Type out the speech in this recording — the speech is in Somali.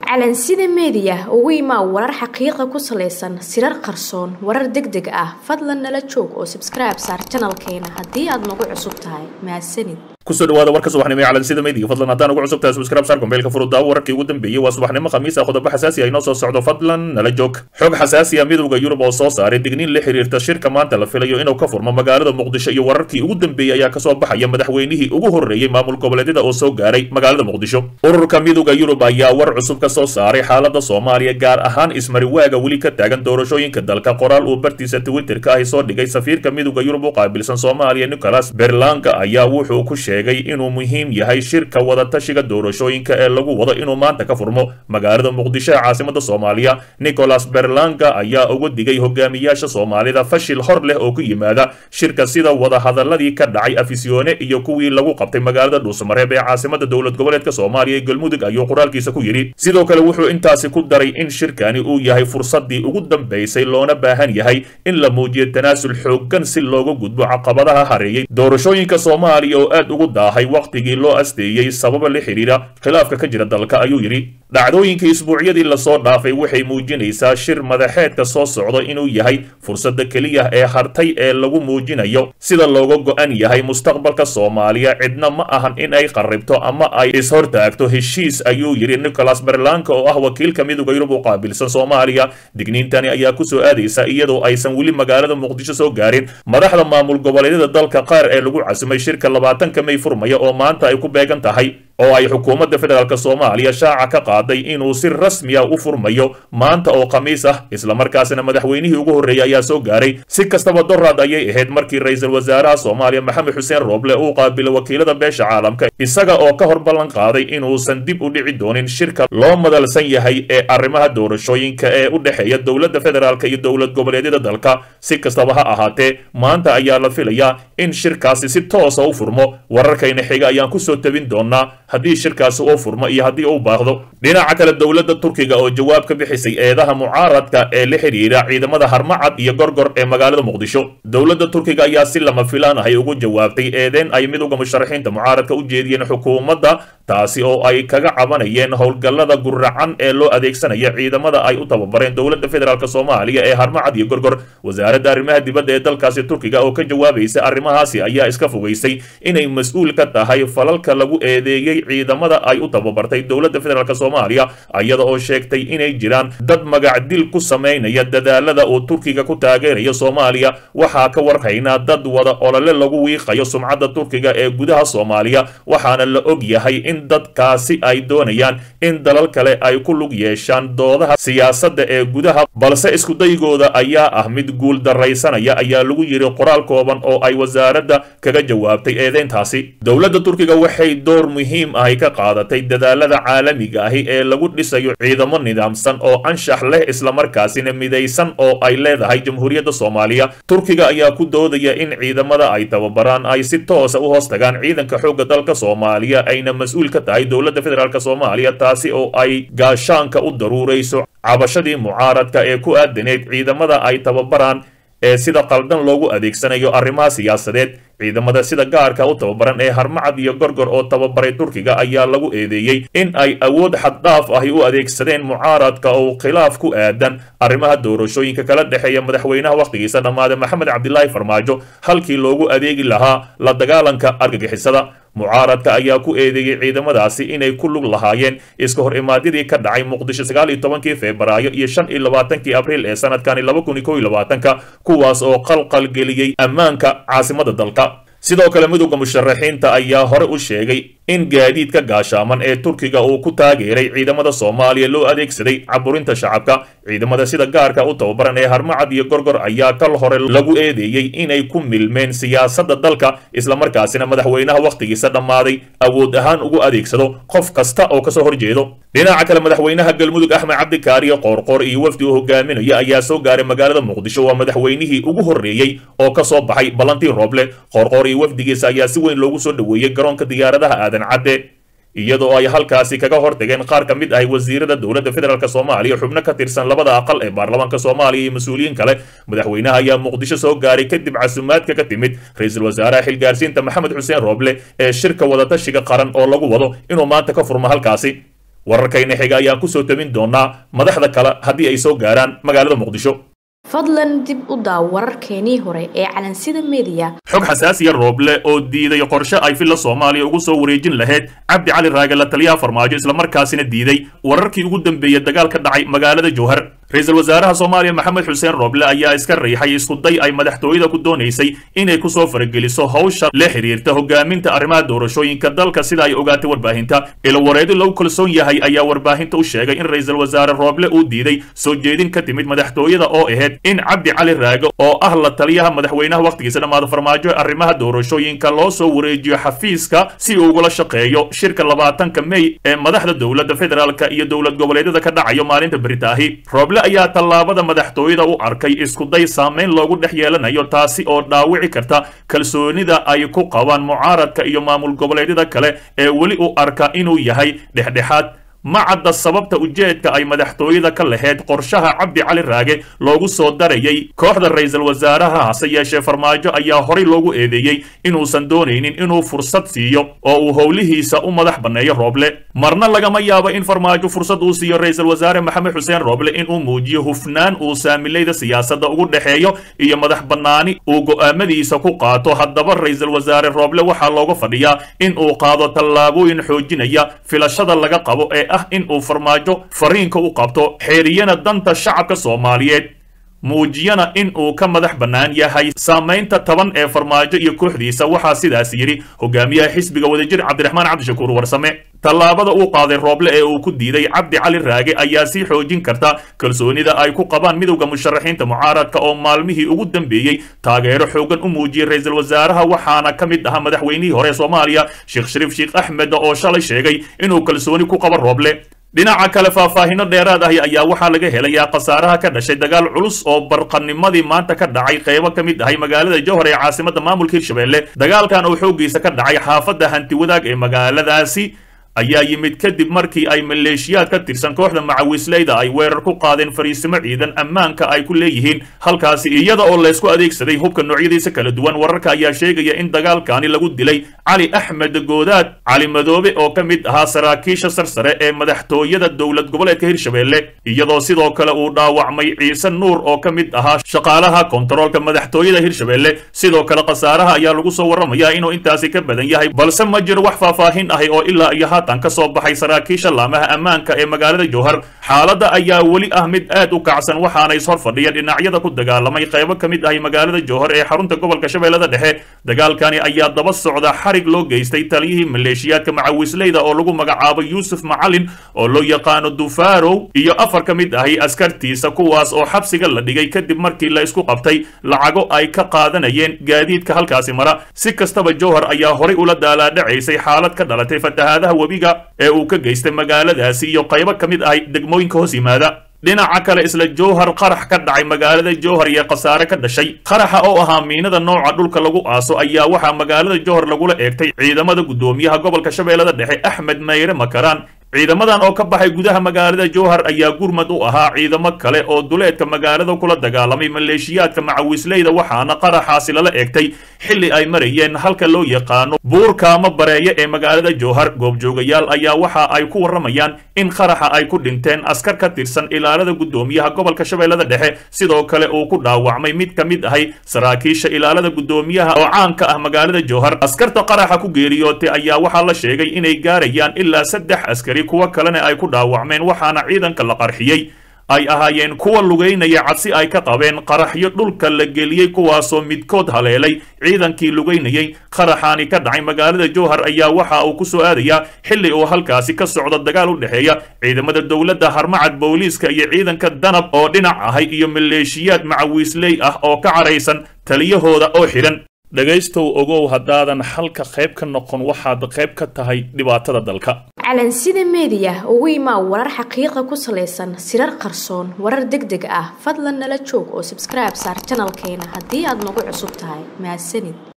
calansida meediya ugu imaa warar xaqiiqa ku salaysan sirar qarsoon warar deg deg ah fadlan nala joog oo sabskribe saar janalkeena haddii aad nagu cusub tahay mahadsanid kusoo dhawaada warka subaxnimo ee calansida meediga fadlan haddaan ugu cusub tahay subscribe saar gombeelka furudaawo wararkii ugu dambeeyey waa subaxnimo khamiis ah qodobo xasaasi ah inoo soo socdo fadlan nala joog xog xasaasi ah midowda yurub oo soo saaray digniin la xiriirta shirka maanta la filayo inuu ka furmo magaalada muqdisho iyo wararkii ugu dambeeyey ayaa kasoo baxaya madaxweynihii ugu horreeyey maamul goboleedyada oo soo gaaray magaalada muqdisho ururka midowda yurub ayaa war cusub ka soo saaray xaalada soomaaliya gaar ahaan ismariwaaga weli ka taagan doorashooyinka dalka qoraal uu bartiisa twitterka ahi soo dhigay safiirka midowda yurub u qaabilsan soomaaliya nicholas berlanga ayaa wuxuu ku sheegay inuu muhiim yahay shirka wadatashiga doorashooyinka ee lagu wado inuu maanta ka furmo magaalada muqdisho ee caasimada soomaaliya nicholas berlanga ayaa uga digay hogaamiyaasha soomaalida fashil hor leh oo ku yimaada shirka sida wadahadaladii ka dhacay afisyoone iyo kuwii lagu qabtay magaalada dhuusamareeb ee caasimada dowlad goboleedka soomaaliya ee galmudug ayuu qoraalkiisa ku yidhi sidoo kale wuxuu intaasi ku daray in shirkani uu yahay fursadii ugu dambaysay loona baahan yahay in la muujiyo tanaasul xooggan si looga gudbo caqabadaha hareeyey doorashooyinka soomaaliya oo aad ugu daahay wakhtigii loo asteeyey sababa la xidhiira khilaafka ka jira dalka ayuu yidhi dhacdooyinkii isbuucyadii lasoo dhaafay waxay muujinaysaa shir madaxeedka soo socda inuu yahay fursadda keliya ee hartay ee lagu muujinayo sida looga go-an yahay mustaqbalka soomaaliya cidna ma ahan in ay qarribto ama ay ishortaagto heshiis ayuu yidhi nicholas berlanka oo ah wakiilka midowda yurub u qaabilsan soomaaliya digniintani ayaa kusoo aadaysa iyadoo aysan weli magaalada muqdisho soo gaarin madaxda maamul goboleedyada dalka qaar ee lagu casumay shirka labaatanka may furmaya oo maanta ay ku beegan tahay oo ay xukuumadda federaalk soomaaliya shaaca ka qaaday inuu si rasmiya u furmayo maanta oo khamiis ah islamarkaasina madaxweynihii ugu horreeyay ayaa soo gaaray si kastaba doraad ayay ahayd markii ra-iisul wasaaraha soomaaliya maxamed xuseen rooble uu qaabilo wakiilada beesha caalamka isaga oo ka hor ballan qaaday inuusan dib u dhici doonin shirka loo madalsan yahay ee arrimaha doorashooyinka ee u dhexeeya dowladda federaalk iyo dowlad goboleedyada dalka si kastaba ha ahaatee maanta ayaa la filayaa in shirkaasi si toosa u furmo wararkayna xiga ayaan kusoo tabin doonaa haddii shirkaasi uu furmo iyo haddii uu baaqdo dhinaca kale dowladda turkiga oo jawaab ka bixisay eedaha mucaaradka ee la xidhiira ciidamada harmacad iyo gorgor ee magaalada muqdisho dowladda turkiga ayaa si lama filaan ahay ugu jawaabtay eedeen ay midowda musharaxiinta mucaaradka u jeediyeen xukuumadda taasi oo ay kaga cabanayeen howlgallada guracan ee loo adeegsanaya ciidamada ay u tababareen dowladda federaalk soomaaliya ee harmacad iyo gorgor wasaaradda arrimaha dibadda ee dalkaasi turkiga oo ka jawaabaysa arrimahaasi ayaa iska fogaysay inay mas-uul ka tahay falalka lagu eedeeyey ciidamada ay u tababartay dowladda federaalk soomaaliya iyada oo sheegtay inay jiraan dad magacdil ku samaynaya dadaalada uu turkiga ku taageerayo soomaaliya waxaa ka warhaynaa dad wada olole lagu wiiqayo sumcadda turkiga ee gudaha soomaaliya waxaana la og yahay in dadkaasi ay doonayaan in dalal kale ay ku lug yeeshaan doodaha siyaasadda ee gudaha balse iskudaygooda ayaa ah mid guul daraysanaya ayaa lagu yidhi qoraal kooban oo ay wasaaradda kaga jawaabtay eedeyntaasi dowladda turkiga waxay door muhiim ahy ka qaadatay dadaalada caalamiga ahi ee lagu dhisayo ciidamo nidaamsan oo anshax leh islamarkaasina midaysan oo ay leedahay jamhuuriyadda soomaaliya turkiga ayaa ku doodaya in ciidamada ay tababaraan ay si toosa u hoos tagaan ciidanka xoogga dalka soomaaliya ayna mas-uul ka tahay dowladda federaalk soomaaliya taasi oo ay gaashaanka u daruurayso cabashadii mucaaradka ee ku aadaneyd ciidamada ay tababaraan ee sida qaldan loogu adeegsanayo arrimaha siyaasadeed ciidamada sida gaarka u tababaran ee harmacad iyo gorgor oo tababaray turkiga ayaa lagu eedeeyey in ay awood xaddhaaf ahi u adeegsadeen mucaaradka oo khilaaf ku aadan arrimaha doorashooyinka kala dhexeeya madaxweynaha wakhtigiisa dhammaade maxamed cabdilaahi farmaajo halkii loogu adeegi lahaa la dagaalanka argagixisada mucaaradka ayaa ku eedeeyey ciidamadaasi inay ku lug lahaayeen iska hor imaadyadii ka dhacay muqdisho sagaal iyo tobankii febraayo iyo shan iyo labaatankii abriil ee sanadkani laba kun iyo kow iyo labaatanka kuwaas oo qalqalgeliyey ammaanka caasimada dalka sidoo kale midowda musharaxiinta ayaa hore u sheegay in gaadiidka gaashaaman ee turkiga uu ku taageeray ciidamada soomaaliya loo adeegsaday caburinta shacabka ciidamada sida gaarka u tababaran ee harmacad iyo gorgor ayaa kal hore lagu eedeeyey inay ku milmeen siyaasadda dalka islamarkaasina madaxweynaha wakhtigiisa dhammaaday awood ahaan ugu adeegsado qof kasta oo kasoo horjeedo dhinaca kale madaxweynaha galmudug axmed cabdikaariyo qoorqoor iyo wafdi uu hogaaminaya ayaa soo gaaray magaalada muqdisho waa madaxweynihii ugu horreeyey oo ka soo baxay ballantii rooble qoorqoor iyo wafdigiisa ayaa si weyn loogu soo dhoweeyey garoonka diyaaradaha aadan cadde iyadoo ay halkaasi kaga hortageen qaar ka mid ah wasiirada dowladda federaalk soomaaliya xubno ka tirsan labada aqal ee baarlamaanka soomaaliya iyo mas-uuliyiin kale madaxweynaha ayaa muqdisho soo gaaray kadib casumaadka ka timid ra-iisul wasaaraha xilgaarsiinta maxamed xuseen rooble ee shirka wadatashiga qaran oo lagu wado inuu maanta ka furmo halkaasi wararkayna xiga ayaa kusoo tabin doonaa madaxda kale haddii ay soo gaaraan magaalada muqdisho fadlan dib u daaw wararkeenii hore ee calansida mediya xog xasaasiya rooble oo diiday qorshe ay filla soomaaliya ugu soo wareejin lahayd cabdi cali raage la taliyaha farmaajo islamarkaasina diiday wararkii ugu dambeeyey dagaal ka dhacay magaalada jowhar ra-iisul wasaaraha soomaaliya maxamed xuseen rooble ayaa iska riixay iskuday ay madaxtooyada ku doonaysay inay kusoo farageliso howsha la xiriirta hogaaminta arrimaha doorashooyinka dalka sida ay ogaatay warbaahinta ilawareedo lagu kalsoon yahay ayaa warbaahinta u sheegay in ra-iisul wasaare rooble uu diiday soo jeedin ka timid madaxtooyada oo ahayd in cabdi cali raage oo ah la taliyaha madaxweynaha wakhtigiisa dhammaada farmaajo arrimaha doorashooyinka loo soo wareejiyo xafiiska si uu ugula shaqeeyo shirka labaatanka mey ee madaxda dowladda federaalka iyo dowlad goboleedyada ka dhacayo maalinta beritaahi rooble ayaa tallaabada madaxtooyada u arkay iskuday saamayn loogu dhex yeelanayo taasi oo dhaawici karta kalsoonida ay ku qabaan mucaaradka iyo maamul goboleedyada kale ee weli u arka inuu yahay dhexdhexaad ma cadda sababta ujeedka ay madaxtooyada ka lahayd qorshaha cabdi cali raage loogu soo darayay kooxda ra-iisul wasaaraha hase yeeshee farmaajo ayaa horay loogu eedeeyey inuusan doonaynin inuu fursad siiyo oo uu howlihiisa u madax banneeyo rooble marna lagama yaabo in farmaajo fursad uu siiyo ra-iisul wasaare maxamed xuseen rooble inuu muujiyo hufnaan uu saamilayda siyaasadda ugu dhexeeyo iyo madax bannaani uu go'aamadiisa ku qaato haddaba ra-iisul wasaare rooble waxaa looga fadhiyaa in uu qaado tallaabooyin xoojinaya filashada laga qabo ee ah in uu farmaajo fariinka u qabto xeeriyana danta shacabka soomaaliyeed muujiyana in uu ka madax bannaan yahay saamaynta taban ee farmaajo iyo kooxdiisa waxaa sidaas yidhi hogaamiyaha xisbiga wadajir cabdiraxmaan cabdishakuur warsame tallaabada uu qaaday rooble ee uu ku diiday cabdi cali raage ayaa sii xoojin karta kalsoonida ay ku qabaan midowda musharaxiinta mucaaradka oo maalmihii ugu dambeeyey taageero xoogan u muujiyey ra-iisul wasaaraha waxaana ka mid ahaa madaxweynihii hore soomaaliya sheekh shariif sheekh axmed oo shalay sheegay inuu kalsooni ku qabo rooble dhinaca kale faahfaahino dheeraad ahi ayaa waxaa laga helayaa khasaaraha ka dhashay dagaal culus oo barqanimadii maanta ka dhacay qaybo ka mid ahay magaalada jowhar ee caasimadda maamulka hirshabelle dagaalkan oo xooggiisa ka dhacay xaafadda hanti wadaag ee magaaladaasi ayaa yimid kadib markii ay maleeshiyaad ka tirsan kooxda macawisleyda ay weerar ku qaadeen fariisimo ciidan ammaanka ay ku leeyihiin halkaasi iyada oo laysku adeegsaday hubka noocyadiisa kala duwan wararka ayaa sheegaya in dagaalkaani lagu dilay cali axmed goodaad cali madoobe oo ka mid ahaa saraakiisha sarsare ee madaxtooyada dowlad goboleedka hirshabelle iyadoo sidoo kale uu dhaawacmay ciise nuur oo ka mid ahaa shaqaalaha kontaroolka madaxtooyada hirshabelle sidoo kale khasaaraha ayaa lagu soo warramayaa inuu intaasi ka badan yahay balse ma jiro wax faahfaahin ahi oo ilaa iyo haatan ka soo baxay saraakiisha laamaha ammaanka ee magaalada jowhar xaaladda ayaa weli ah mid aad u kacsan waxaana ishor fadhiya dhinacyada ku dagaalamay qaybo ka mid ahay magaalada jowhar ee xarunta gobolka shabeellada dhexe dagaalkani ayaa daba socda xarig loo geystay taliyihii maleeshiyaadka macawisleyda oo lagu magacaabo yuusuf macalin oo loo yaqaano dufarow iyo afar ka mid ahay askartiisa kuwaas oo xabsiga la dhigay kadib markii la isku qabtay lacago ay ka qaadanayeen gaadiidka halkaasi mara si kastaba jowhar ayaa horay ula daalaadhacaysay xaalad ka dhalatay fatahaadaha webiga ee uu ka geystay magaaladaasi iyo qaybo ka mid ahay degmooyinka hoos yimaada dhinaca kale isla jowhar qarax ka dhacay magaalada jowhar iyo khasaare ka dhashay qaraxa oo ahaa miinada nooca dhulka lagu aaso ayaa waxaa magaalada jowhar lagula eegtay ciidamada guddoomiyaha gobolka shabeellada dhexe axmed mayre makaraan ciidamadan oo ka baxay gudaha magaalada jowhar ayaa gurmad u ahaa ciidamo kale oo duleedka magaalada kula dagaalamay maleeshiyaadka macawisleyda waxaana qaraxaasi lala eegtay xilli ay marayeen halka loo yaqaano buurkaama bareeye ee magaalada jowhar goobjoogayaal ayaa waxa ay ku warramayaan in qaraxa ay ku dhinteen askar ka tirsan ilaalada guddoomiyaha gobolka shabeellada dhexe sidoo kale uu ku dhaawacmay mid ka mid ahay saraakiisha ilaalada guddoomiyaha oo caanka ah magaalada jowhar askarta qaraxa ku geeriyootay ayaa waxaa la sheegay inay gaarayaan ilaa saddex askari kuwo kalena ay ku dhaawacmeen waxaana ciidanka la qarxiyey ay ahaayeen kuwa lugaynaya cadsi ay ka qabeen qaraxyo dhulka la geliyey kuwaasoo midkood haleelay ciidankii lugaynayey qaraxaani ka dhacay magaalada jowhar ayaa waxa uu ku soo aadayaa xilli uu halkaasi ka socdo dagaal u dhexeeya ciidamada dowladda harmacad booliiska iyo ciidanka danab oo dhinac ahay iyo maleeshiyaad macawiisley ah oo ka caraysan taliyahooda oo xidhan dhegaystow ogow haddaadan halka qayb ka noqon waxaad qayb ka tahay dhibaatada dalka calansida meediya ugu imaa warar xaqiiqa ku salaysan sirar qarsoon warar deg deg ah fadlan nala joog oo sabskribe saar janalkeena haddii aad nagu cusub tahay mahadsanid